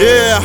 Yeah.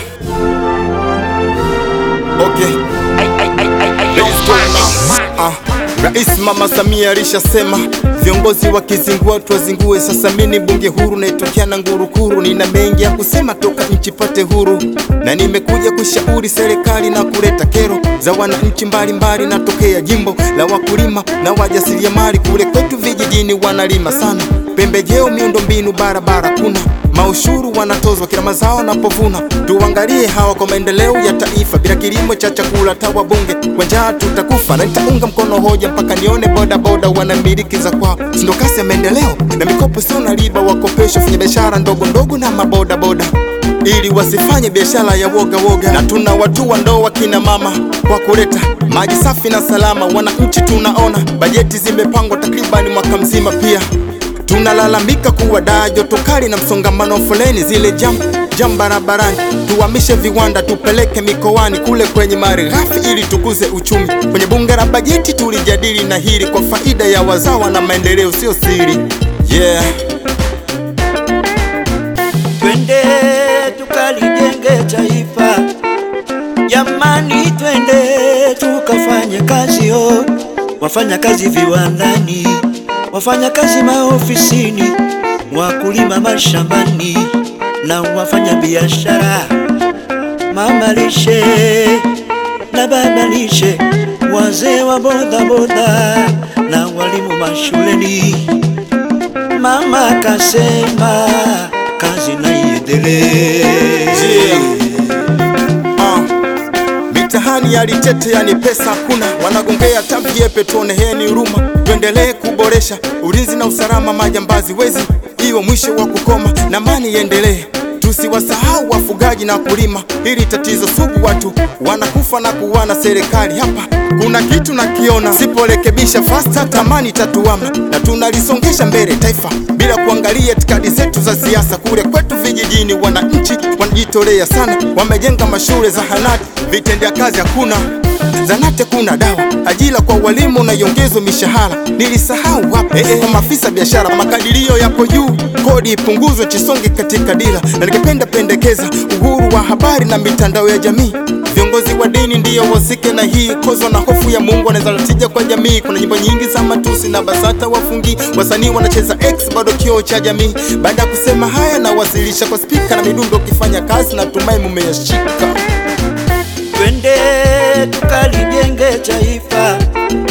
Okay. Let's go now. Ah, Rais Mama Samia alishasema viongozi wakizingua tuwazingue. Sasa mimi bunge huru naitokea na ngurukuru, nina mengi ya kusema toka nchi pate huru, na nimekuja kushauri serikali na kuleta kero za wananchi mbalimbali. Natokea jimbo la wakulima na wajasiriamali, kule kwetu vijijini wanalima sana pembejeo, miundombinu, barabara kuna maushuru wanatozwa kila mazao napovuna. Tuangalie hawa kwa maendeleo ya taifa, bila kilimo cha chakula tawa bunge kwa njaa tutakufa. Na nitaunga mkono hoja mpaka nione boda boda wanamiliki za kwao, sindo kasi ya maendeleo na mikopo sio na riba, wakopesha fanya biashara ndogo ndogo na maboda boda ili wasifanye biashara ya woga woga, na tuna watu wa ndoa kina mama kwa kuleta maji safi na salama. Wananchi tunaona bajeti zimepangwa takribani mwaka mzima pia tunalalamika kuwa daa joto kali na msongamano wa foleni zile jam jam barabarani. Tuhamishe viwanda tupeleke mikoani kule kwenye mali ghafi ili tukuze uchumi. Kwenye bunge la bajeti tulijadili na hili kwa faida ya wazawa na maendeleo, sio siri. Yeah. Twende tukalijenge taifa, jamani, twende tukafanye kazi yo, wafanya kazi viwandani, wafanya kazi maofisini, wakulima mashambani na wafanya biashara, mama lishe na baba lishe, wazee wa boda boda na walimu mashuleni. Mama kasema kazi na iendelee. Yeah. Ah. Mitahani ya Litete yani pesa hakuna, wanagongea tabiepe, tuoneheni huruma, tuendelee kuboresha ulinzi na usalama, majambazi wezi iwe mwisho wa kukoma na amani iendelee. Tusiwasahau wafugaji na kulima, hili tatizo sugu, watu wanakufa na kuwana. Serikali hapa kuna kitu nakiona, siporekebisha fasta tamani tatuama, na tunalisongesha mbele taifa bila kuangalia itikadi zetu za siasa. Kule kwetu vijijini, wananchi wanajitolea sana, wamejenga mashule, zahanati, vitendea kazi hakuna zanate kuna dawa, ajira kwa walimu na iongezwe mishahara. Nilisahau wapi eh, eh, kwa maafisa biashara, makadirio yapo juu, kodi ipunguzwe, chisonge katika dira, na nikipenda pendekeza uhuru wa habari na mitandao ya jamii. Viongozi wa dini ndiyo wasike na hii kozo na hofu ya Mungu wanaweza tija kwa jamii. Kuna nyimbo nyingi za matusi na BASATA wafungi, wasanii wanacheza X bado kioo cha jamii. Baada ya kusema haya, nawasilisha kwa spika na midundo, ukifanya kazi natumai mumeyashika. Twende tukalijenge taifa,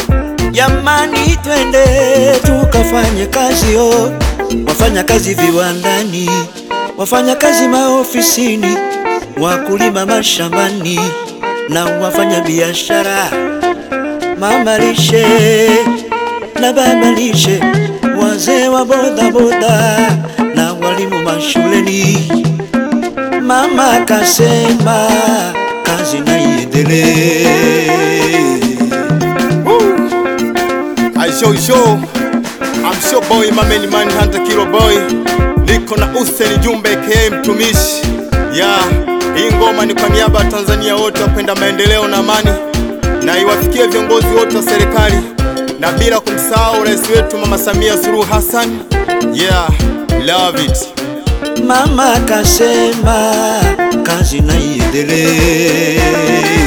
jamani, twende tukafanye kazi yo, wafanya kazi viwandani, wafanya kazi maofisini, wakulima mashambani na wafanya biashara, mama lishe na baba lishe, wazee wa boda boda na walimu mashuleni. Mama kasema kazi na iendelee. I show show I'm sure boy mameni man hunter kilo boy niko na Hussein Jumbe aka mtumishi ya hii ngoma ni kwa niaba ya Tanzania wote wapenda maendeleo na amani, na iwafikie viongozi wote wa serikali na bila kumsahau rais wetu Mama Samia Suluhu Hassan. Yeah, love it. Mama kasema kazi na iendelee.